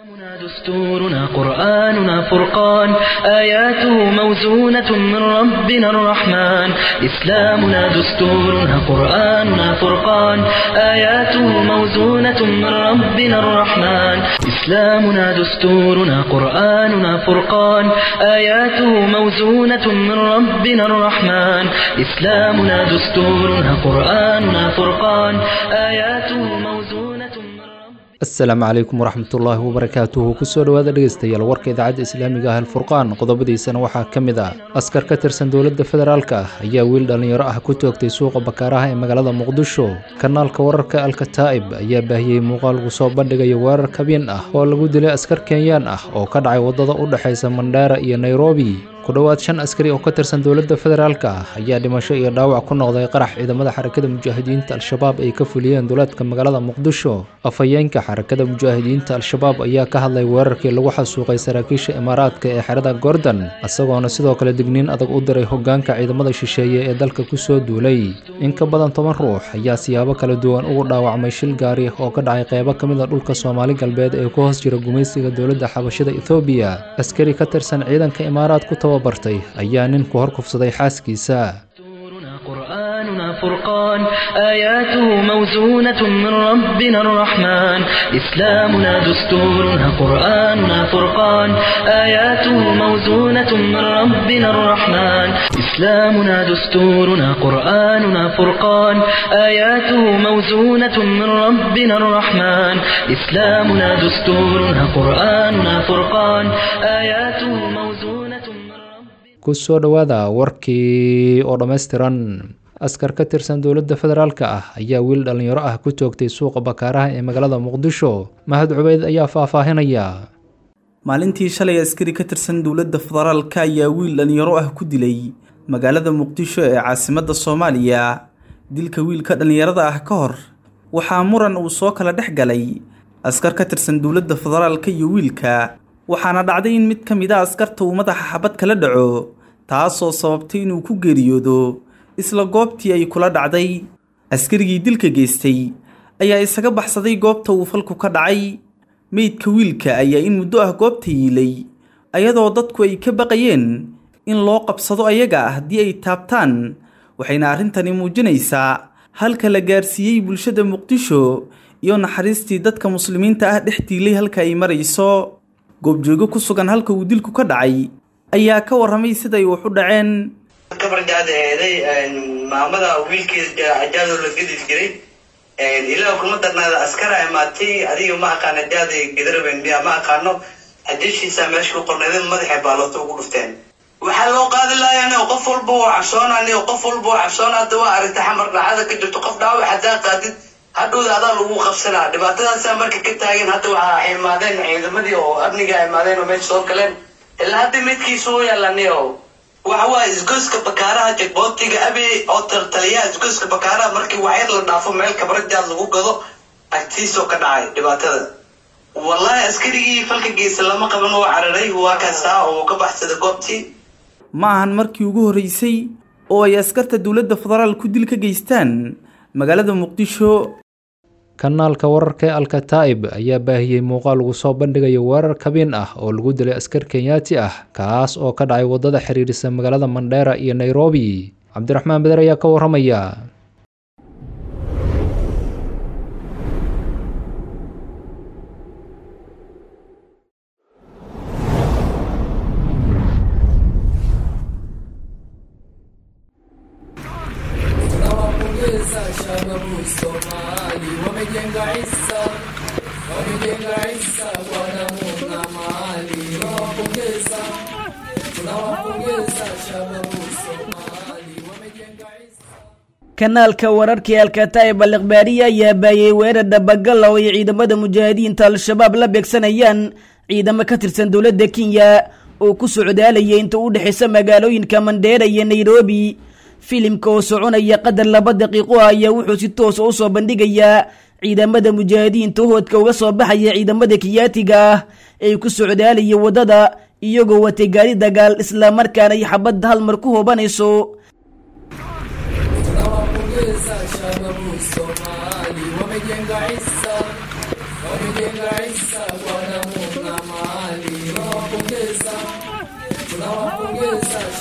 دستورنا قرآننا فرقان آياته موزونة من ربنا الرحمن إسلامنا دستورنا قرآننا فرقان آياته موزونة من ربنا الرحمن إسلامنا دستورنا قرآننا فرقان آياته موزونة من ربنا الرحمن إسلامنا دستورنا قرآننا فرقان آياته موزونة من ربنا asalaamu calaykum waraxmatullaahi wabarakaatuhu kusoo dhowaada dhegeystayaal warka idaacadda islaamiga ah alfurqaan qodobadiisana waxaa ka mid ah askar ka tirsan dowladda federaalka ah ayaa wiil dhallinyaro ah ku toogtay suuqa bakaaraha ee magaalada muqdisho kanaalka wararka alkataa'ib ayaa baahiyey muuqaal lagu soo bandhigayo weerar kabin ah oo lagu dilay askar kenyaan ah oo ka dhacay waddada u dhexaysa mandheera iyo nairobi ku dhowaad shan askari oo ka tirsan dowladda federaalka ah ayaa dhimasho iyo dhaawac ku noqday qarax ciidamada xarakada mujaahidiinta al-shabaab ay ka fuliyeen duleedka magaalada muqdisho afhayeenka xarakada mujaahidiinta al-shabaab ayaa ka hadlay weerarkii lagu xasuuqay saraakiisha imaaraadka ee xerada gordon isagoona sidoo kale digniin adag u diray hoggaanka ciidamada shisheeye ee dalka kusoo duulay in ka badan toban ruux ayaa siyaabo kala duwan ugu dhaawacmay shil gaari oo ka dhacay qeybo ka mid a dhulka soomaali galbeed ee ku hoos jira gumaysiga dowladda xabashada ethoobiya askari ka tirsan ciidanka imaaraad ku tababartay ayaa nin ku hor kufsaday xaaskiisa دستورنا قرآننا فرقان آياته موزونة من ربنا الرحمن إسلامنا دستورنا قرآننا فرقان آياته موزونة من ربنا الرحمن إسلامنا دستورنا قرآننا فرقان آياته موزونة من ربنا الرحمن إسلامنا دستورنا قرآننا فرقان آياته موزونة من ربنا kusoo dhowaada warkii oo dhammaystiran askar ka tirsan dowladda federaalka ah ayaa wiil dhallinyaro ah ku toogtay suuqa bakaaraha ee magaalada muqdisho mahad cubeyd ayaa faahfaahinaya maalintii shalay askari ka tirsan dowladda federaalka ayaa wiil dhallinyaro ah ku dilay magaalada muqdisho ee caasimadda soomaaliya dilka wiilka dhallinyarada ah ka hor waxaa muran uu soo kala dhex galay askar ka tirsan dowladda federaalka iyo wiilka waxaana dhacday in mid ka mid a askarta uu madaxa xabad kala dhaco taasoo sababtay inuu ku geeriyoodo isla goobtii ay kula dhacday askarigii dilka geystay ayaa isaga baxsaday goobta uu falku ka dhacay meydka wiilka ayaa in muddo ah goobta yiilay ayadoo dadku ay ka baqayeen in loo qabsado ayaga haddii ay taabtaan waxayna arrintani muujinaysaa halka la gaarsiiyey bulshada muqdisho iyo naxariistii dadka muslimiinta ah dhex diilay halka ay marayso goobjoogo ku sugan halka uu dilku ka dhacay ayaa ka warramay siday wax u dhaceen gabarjaada eeday maamada wiilkeeda ajaadoo la gedi jiray ilaa kuma darnaada askara imaatay adiga ma aqaana jaada gedaraben miya ma aqaano ajashiisa meesha ku qornayda madaxay baaloota ugu dhufteen waxaa loo qaadi laayaan oo qof walba oo cabsoonaan oo qof walba oo cabsoon hadda waa aragta xamar dhacada ka jirto qof dhaawac hadaa qaadid hadhowda adaa lagu qabsanaa dhibaatadaasaa marka ka taagan hadda waxaa imaadeen ciidamadii oo amniga imaadeen oo meesha soo galeen ilaa hadda midkiisa u yaalani oo waxa waa isgoyska bakaaraha jagboontiga abe oo taltaliyaha isgoyska bakaaraha markii waxyar la dhaafo meel kabrajaad lagu gado agtiisoo ka dhacay dhibaatada wallahi askarigii falka geysa lama qaban oo cararay waa kaastaa oo ka baxsada goobtii ma ahan markii ugu horreysay oo ay askarta dowladda federaalku dil ka geystaan magaalada muqdisho kanaalka wararka ee alkataa'ib ayaa baahiyey muuqaal lagu soo bandhigayo weerar kabin ah oo lagu dilay askar kenyaati ah kaas oo ka dhacay waddada xiriirisa magaalada mandheera iyo nairobi cabdiraxmaan beder ayaa ka warramaya tunawapongeza shababu Somali, wamejenga isa, wamejenga isa kwa damu na mali. Tunawapongeza, tunawapongeza shababu Somali, wamejenga isa. kanaalka wararkii alkataa'ib al ikhbaariya ayaa baayay weerar dhabagal oo ay ciidamada mujaahidiinta al-shabaab la beegsanayaan ciidamo ka tirsan dowladda kenya oo ku socdaalayay inta u dhexaysa magaalooyinka mandheera iyo nairobi filimka oo soconaya qadar laba daqiiqo ah ayaa wuxuu si toosa u soo bandhigayaa ciidamada mujaahidiinta hoodka uga soo baxaya ciidamada kiyaatiga ah ay ku socdaalaya waddada iyagoo watay gaari dagaal islamarkaana ay xabadda hal mar ku hoobanayso tunawapongeza shababu Somali, wamejenga isa, wamejenga isa kwa damu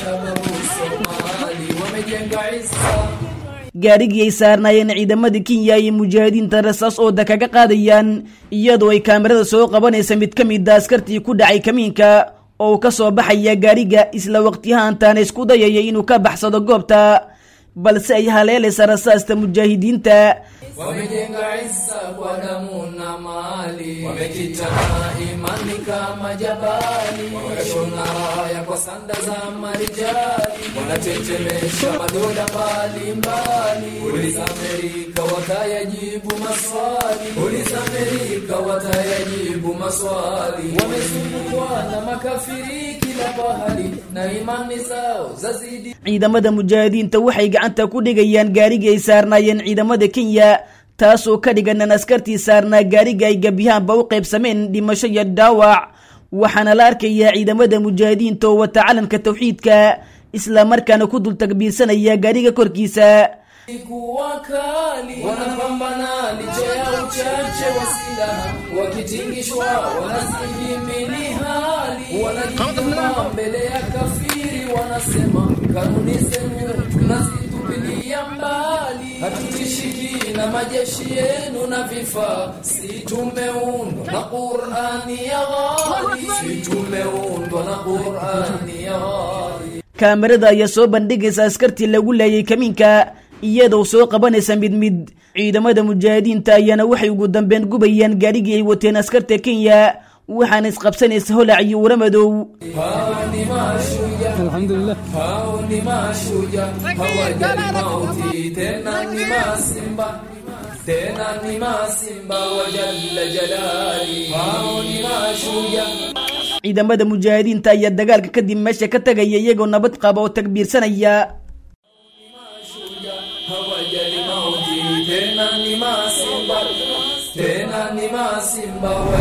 shababu Somali wamejenga izza gaarigii ay saarnaayeen ciidamada kenya iyo mujaahidiinta rasaas ooda kaga qaadayaan iyadoo ay kaamirada soo qabanaysa mid ka mid a askartii ku dhacay kamiinka oo uu ka soo baxaya gaariga isla waqtiyahaantaana isku dayaya inuu ka baxsado goobta balse ay haleelaysa rasaasta mujaahidiinta wamejenga izza kwa damu na mali wamekita na imani kama jabali wameshona raya kwa sanda za marijali wanatetemesha madola mbalimbali uliza Amerika watayajibu maswali uliza Amerika watayajibu maswali wamezungukwa na makafiri kila pahali na imani zao zazidi ciidamada mujaahidiinta waxay gacanta ku dhigayaan gaarigii ay saarnaayeen ciidamada kenya taasoo ka dhiganan askartii saarnaa gaariga ay gebyahaanba u qaybsameen dhimasho iyo dhaawac waxaana la arkayaa ciidamada mujaahidiinta oo wata calanka tawxiidka isla markaana ku dul takbiirsanaya gaariga korkiisa kuwa kali wanapambana licha ya uchache wa silaha wakitingishwa wanastahimili hali wanajituma mbele ya kafiri wanasema kanuni zenu tunazitupilia mbali hatutishiki na majeshi yenu na vifaa si tumeundwa na Qur'ani ya ghali si tumeundwa na Qur'ani ya ghali kaamirada ayaa soo bandhigaysa askartii lagu laayay kamiinka iyadoo soo qabanaysa mid mid ciidamada mujaahidiinta ayaana waxay ugu dambeyn gubayaan gaarigii ay wateen askarta kenya waxaana isqabsanaysa holac iyo waramadow hao ni mashujaa alhamdulillah hao ni mashujaa hawajali mauti tena ni masimba tena ni masimba wa jalla jalali hao ni mashujaa ciidamada mujaahidiinta ayaa dagaalka kadib meesha ka tagaya iyagoo nabad qaba oo takbiirsanaya hawajali mauti tena ni masimba tena ni masimba wa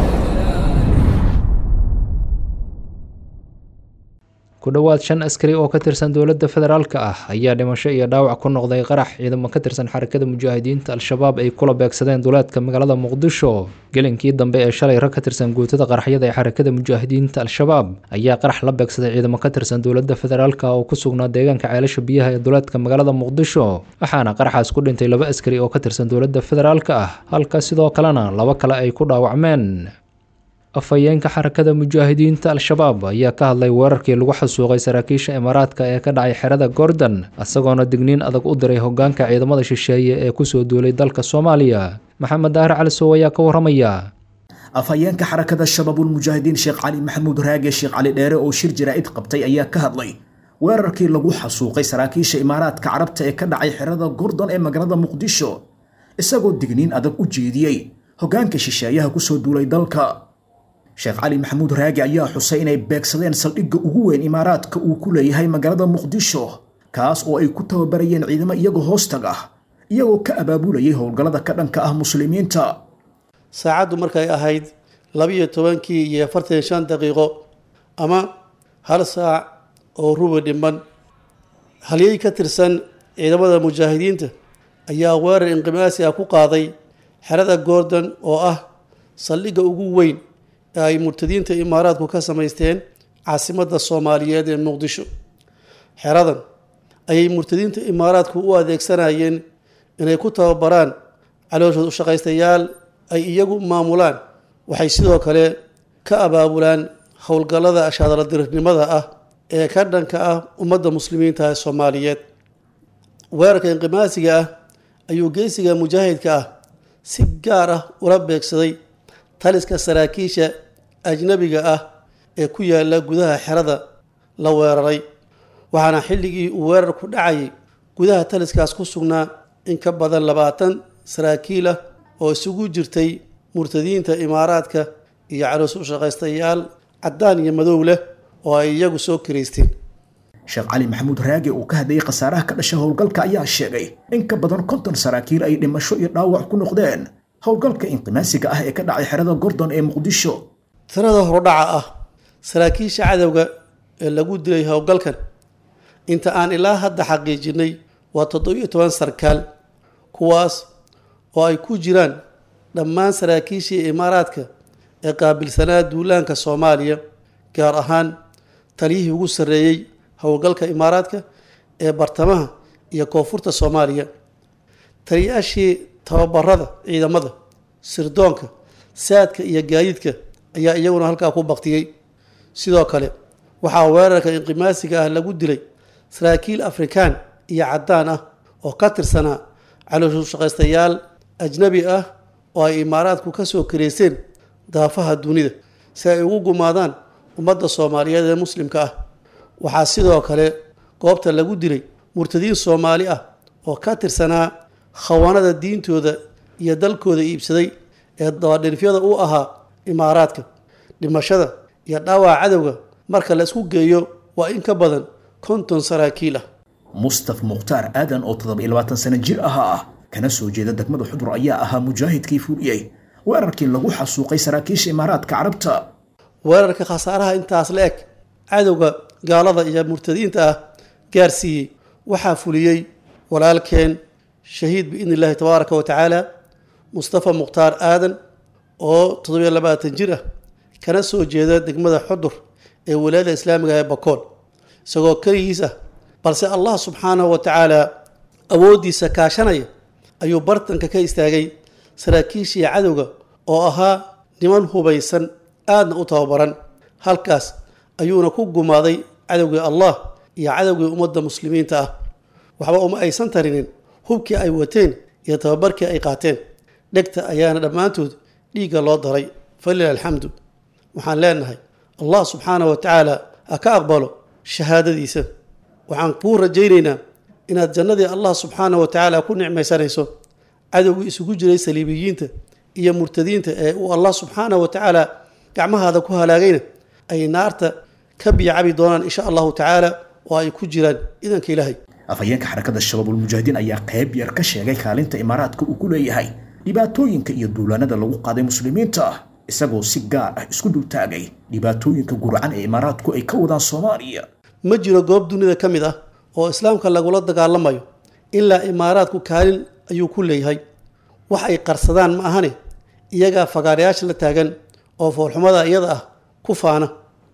ku dhowaad shan askari oo ka tirsan dowladda federaalka ah ayaa dhimasho iyo dhaawac ku noqday qarax ciidamo ka tirsan xarakada mujaahidiinta al-shabaab ay kula beegsadeen duleedka magaalada muqdisho gelinkii dambe ee shalay rag ka tirsan guutada qaraxyada ee xarakada mujaahidiinta al-shabaab ayaa qarax la beegsaday ciidamo ka tirsan dowladda federaalka oo ku sugnaa deegaanka ceelasha biyaha ee duleedka magaalada muqdisho waxaana qaraxaas ku dhintay laba askari oo ka tirsan dowladda federaalka ah halka sidoo kalena laba kale ay ku dhaawacmeen afhayeenka xarakada mujaahidiinta al-shabaab ayaa ka hadlay weerarkii lagu xasuuqay saraakiisha imaaraadka ee ka dhacay xerada gordon isagoona digniin adag u diray hogaanka ciidamada shisheeye ee kusoo duulay dalka soomaaliya maxamed daahir cali sow ayaa ka waramaya afhayeenka xarakada shabaabulmujaahidiin sheekh cali maxamuud raage sheekh cali dheere oo shir jaraa'id qabtay ayaa ka hadlay weerarkii lagu xasuuqay saraakiisha imaaraadka carabta ee ka dhacay xerada gordon ee magaalada muqdisho isagoo digniin adag u jeediyey hogaanka shisheeyaha kusoo duulay dalka sheekh cali maxamuud raagi ayaa xusay inay beegsadeen saldhigga ugu weyn imaaraadka uu ku leeyahay magaalada muqdisho kaas oo ay ku tababarayeen ciidamo iyagoo hoostag ah iyagoo ka abaabulayay howlgallada ka dhanka ah muslimiinta saacaddu markay ahayd labiyo tobankii iyo afartan shan daqiiqo ama hal saac oo rubi dhiman halyey ka tirsan ciidamada mujaahidiinta ayaa weerar inqimaasi ah ku qaaday xerada gordon oo ah saldhigga ugu weyn ee ay murtadiinta imaaraadku ka samaysteen caasimadda soomaaliyeed ee muqdisho xeradan ayay murtadiinta imaaraadku u adeegsanayeen inay ku tababaraan calooshood ushaqaystayaal ay iyagu maamulaan waxay sidoo kale ka abaabulaan howlgallada ashaadaladirirnimada ah ee ka dhanka ah ummadda muslimiinta ee soomaaliyeed weerarka inqimaasiga ah ayuu geesiga mujaahidka ah si gaar ah ula beegsaday taliska saraakiisha ajnabiga ah ee ku yaala gudaha xerada la weeraray waxaana xilligii uu weerarku dhacayay gudaha taliskaas ku sugnaa in ka badan labaatan saraakiil ah oo isugu jirtay murtadiinta imaaraadka iyo caloos u shaqaystayaal caddaan iyo madow leh oo ay iyagu soo kiraysteen sheekh cali maxamuud raage uu ka hadlayay khasaaraha ka dhasha howlgalka ayaa sheegay in ka badan konton saraakiil ay dhimasho iyo dhaawac ku noqdeen howlgalka inqimaasiga ah ee ka dhacay xerada gordon ee muqdisho tirada hordhaca ah saraakiisha cadowga ee lagu dilay howlgalkan inta aan ilaa hadda xaqiijinay waa toddobiyo toban sarkaal kuwaas oo ay ku jiraan dhammaan saraakiishii imaaraadka ee qaabilsanaa duulaanka soomaaliya gaar ahaan taliyihii ugu sarreeyey howlgalka imaaraadka ee bartamaha iyo koonfurta soomaaliya taliyaashii tababarada ciidamada sirdoonka saadka iyo gaadiidka ayaa iyaguna halkaa ku baktiyey sidoo kale waxaa weerarka inqimaasiga ah lagu dilay saraakiil afrikaan iyo caddaan ah oo ka tirsanaa calooshushaqaystayaal ajnabi ah oo ay imaaraadku ka soo kareyseen daafaha dunida si ay ugu gumaadaan ummadda soomaaliyeed ee muslimka ah waxaa sidoo kale goobta lagu dilay murtadiin soomaali ah oo ka tirsanaa khawaanada diintooda iyo dalkooda iibsaday ee dabadhinfyada u ahaa imaaraadka dhimashada iyo dhaawaca cadowga marka la isku geeyo waa in ka badan konton saraakiil ah mustaf mukhtaar aadan oo toddoba iyo labaatan sano jir ahaa ah kana soo jeeda degmada xudur ayaa ahaa mujaahidkii fuliyey weerarkii lagu xasuuqay saraakiisha imaaraadka carabta weerarka khasaaraha intaas la eg cadowga gaalada iyo murtadiinta ah gaarsiiyey waxaa fuliyey walaalkeen shahiid biidni illaahi tabaaraka wa tacaala mustafa mukhtaar aadan oo toddobiyo labaatan jir ah kana soo jeeda degmada xudur ee walaayada islaamiga ee bakool isagoo keligiis ah balse allah subxaanahu wa tacaala awooddiisa kaashanaya ayuu bartanka ka istaagay saraakiishii cadowga oo ahaa niman hubaysan aadna u tababaran halkaas ayuuna ku gumaaday cadowgii allah iyo cadowgii ummadda muslimiinta ah waxba uma aysan tarinin hubkii ay wateen iyo tababarkii ay qaateen dhegta ayaana dhammaantood dhiigga loo daray falila alxamdu waxaan leenahay allah subxaanahu wa tacaala ha ka aqbalo shahaadadiisa waxaan kuu rajaynaynaa inaad jannadii allah subxaanahu wa tacaala ku nicmaysanayso cadowgii isugu jiray saliibiyiinta iyo murtadiinta ee uu allah subxaanahu wa tacaala gacmahaada ku halaagayna ay naarta ka biyacabi doonaan insha allahu tacaala oo ay ku jiraan idanka ilaahay afhayeenka xarakada shabaabulmujaahidiin ayaa qayb yar ka sheegay kaalinta imaaraadka uu ku leeyahay dhibaatooyinka iyo duulaanada lagu qaaday muslimiinta ah isagoo si gaar ah isku dultaagay dhibaatooyinka gurcan ee imaaraadku ay ka wadaan soomaaliya ma jiro goob dunida ka mid ah oo islaamka lagula dagaalamayo ilaa imaaraadku kaalin ayuu ku leeyahay wax ay qarsadaan ma ahane iyagaa fagaarayaasha la taagan oo foolxumada iyada ah ku faana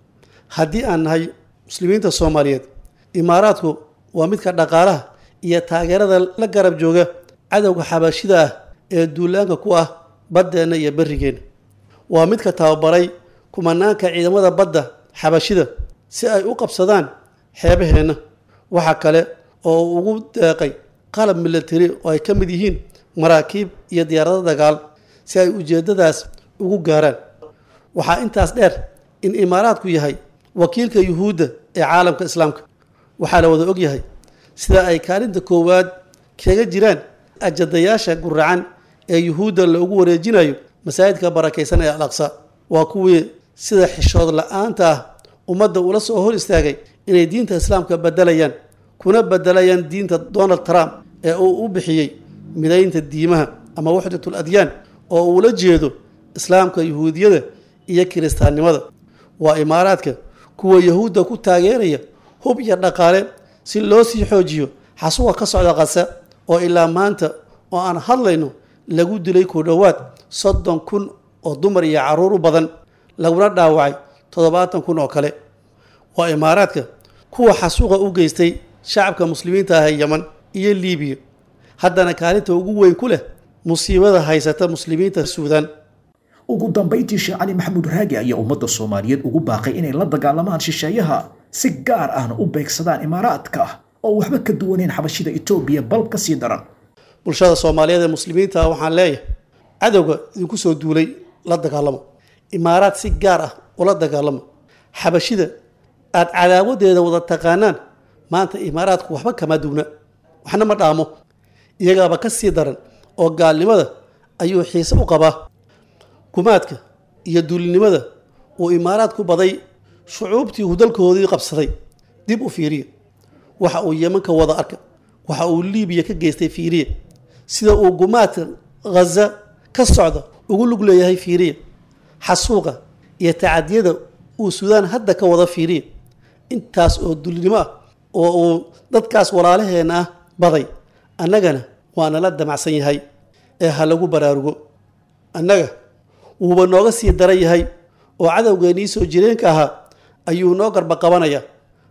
haddii aan nahay muslimiinta soomaaliyeed imaaraadku waa midka dhaqaalaha iyo taageerada la garab jooga cadowga xabashida ah ee duulaanka ku ah baddeenna iyo berrigeenna waa midka tababaray kumanaanka ciidamada badda xabashida si ay u qabsadaan xeebaheenna waxa kale oo uu ugu deeqay qalab milatari oo ay ka mid yihiin maraakiib iyo diyaarado dagaal si ay ujeeddadaas ugu gaaraan waxaa intaas dheer in imaaraadku yahay wakiilka yuhuudda ee caalamka islaamka waxaa la wada ogyahay sida ay kaalinta koowaad kaga jiraan ajadayaasha guracan ee yuhuudda loogu wareejinayo masaajidka barakaysan ee al aqsa waa kuwii sida xishood la-aanta ah ummadda ula soo hor istaagay inay diinta islaamka bedelayaan kuna bedelayaan diinta donald trump ee uu u bixiyey midaynta diimaha ama waxdatul adyaan oo uula jeedo islaamka yuhuudiyada iyo kiristaannimada waa imaaraadka kuwa yahuudda ku taageeraya hub iyo dhaqaale si loo sii xoojiyo xasuwa ka socda qasa oo ilaa maanta oo aan hadlayno lagu dilay ku dhowaad soddon kun oo dumar iyo carruur u badan laguna dhaawacay toddobaatan kun oo kale waa imaaraadka kuwa xasuuqa u geystay shacabka muslimiinta ah ee yeman iyo liibiya haddana kaalinta ugu weyn ku leh musiibada haysata muslimiinta suudaan ugu dambayntii sheekh cali maxamuud raagi ayaa ummadda soomaaliyeed ugu baaqay inay la dagaalamaan shisheeyaha si gaar ahna u beegsadaan imaaraadka oo waxba ka duwaneen xabashida etoobiya bal ka sii daran bulshada soomaaliyeed ee muslimiinta ah waxaan leeyahay cadowga idinku soo duulay la dagaalamo imaaraad si gaar ah ula dagaalamo xabashida aad cadaawadeeda wada taqaanaan maanta imaaraadku waxba kama duwna waxna ma dhaamo iyagaaba ka sii daran oo gaalnimada ayuu xiise u qabaa gumaadka iyo duulinimada uu imaaraad ku baday shucuubtii uu dalkoodii qabsaday dib u fiiriya waxa uu yemanka wada arka waxa uu liibiya ka geystay fiiriya sida uu gumaadka ghaza ka socda ugu lug leeyahay fiiriya xasuuqa iyo tacadiyada uu suudaan hadda ka wada fiiriya intaas oo dulinimo ah oo uu dadkaas walaalaheenna ah baday annagana waa nala damacsan yahay ee ha lagu baraarugo annaga wuuba nooga sii daran yahay oo cadowgeennii soo jireenka ahaa ayuu noo garba qabanaya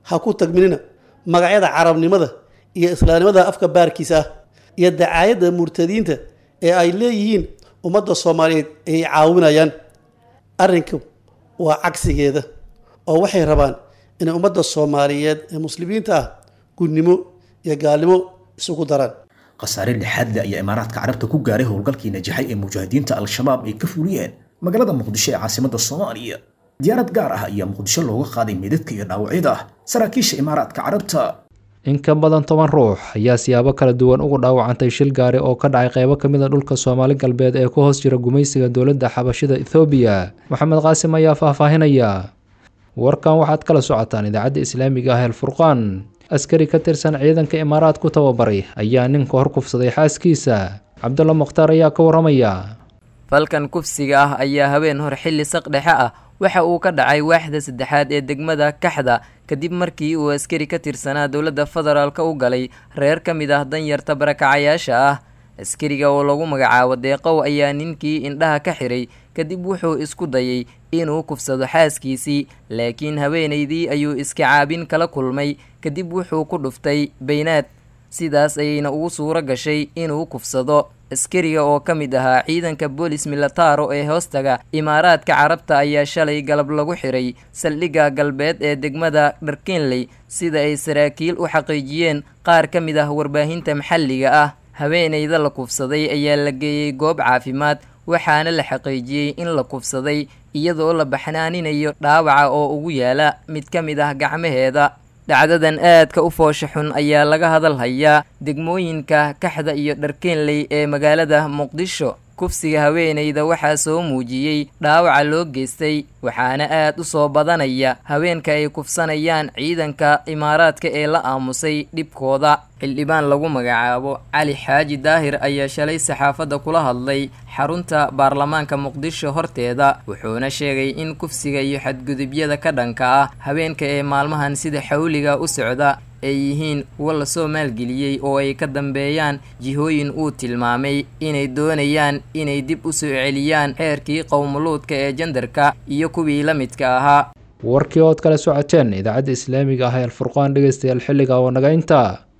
ha ku tagminina magacyada carabnimada iyo islaamnimada afka baarkiisa ah iyo dacaayadda murtadiinta ee ay leeyihiin ummadda soomaaliyeed ay caawinayaan arrinku waa cagsigeeda oo waxay rabaan inay ummadda soomaaliyeed ee muslimiinta ah gudnimo iyo gaalnimo isugu daraan khasaare lixaad le ayaa imaaraadka carabta ku gaaray howlgalkii najaxay ee mujaahidiinta al-shabaab ay ka fuliyeen magaalada muqdisho ee caasimadda soomaaliya diyaarad gaar ah ayaa muqdisho looga qaaday meedadka iyo dhaawacyada saraakiisha imaaraadka carabta in ka badan toban ruux ayaa siyaabo kala duwan ugu dhaawacantay shil gaari oo ka dhacay qaybo ka mid a dhulka soomaali galbeed ee ku hoos jira gumaysiga dowladda xabashida ethoobiya maxamed qaasim ayaa faahfaahinaya warkan waxaad kala socotaan idaacadda islaamiga ah el furqaan askari ka tirsan ciidanka imaaraad ku tababaray ayaa ninka hor kufsaday xaaskiisa cabdulla mukhtaar ayaa ka warramaya falkan kufsiga ah ayaa habeen hor xilli saqdhexe ah waxa uu ka dhacay waaxda saddexaad ee degmada kaxda kadib markii uu askari ka tirsanaa dowladda federaalka u galay reer ka mid ah danyarta barakacayaasha ah askariga oo lagu magacaabo deeqow ayaa ninkii indhaha ka xiray kadib wuxuu isku dayay inuu kufsado xaaskiisii laakiin haweenaydii ayuu iska caabin kala kulmay kadib wuxuu ku dhuftay baynaad sidaas ayayna ugu suuro gashay inuu kufsado askariga oo ka mid ahaa ciidanka boolis milataro ee hoostaga imaaraadka carabta ayaa shalay galab lagu xiray saldhigga galbeed ee degmada dharkenley sida ay saraakiil u xaqiijiyeen qaar ka mid ah warbaahinta maxalliga ah haweenayda la kufsaday ayaa la geeyey goob caafimaad waxaana la xaqiijiyey in la kufsaday iyadoo la baxnaaninayo dhaawaca oo ugu yaala mid ka mid ah gacmaheeda dhacdadan aadka u foosha xun ayaa laga hadal hayaa degmooyinka kaxda iyo dharkeenley ee magaalada muqdisho kufsiga haweenayda waxaa soo muujiyey dhaawaca loo geystay waxaana aad u soo badanaya haweenka ay kufsanayaan ciidanka imaaraadka ee la aamusay dhibkooda xildhibaan lagu magacaabo cali xaaji daahir ayaa shalay saxaafadda kula hadlay xarunta baarlamaanka muqdisho horteeda wuxuuna sheegay in kufsiga iyo xadgudubyada ka dhanka ah haweenka ee maalmahan sida xawliga u socda ay yihiin kuwa lasoo maalgeliyey oo ay ka dambeeyaan jihooyin uu tilmaamay inay doonayaan inay dib u soo celiyaan xeerkii qowmuluudka ee jandarka iyo kuwii la midka ahaa warkii ood kala socoteen idaacadda islaamiga ah ee alfurqaan dhegeystayaal xilliga oo naga intaa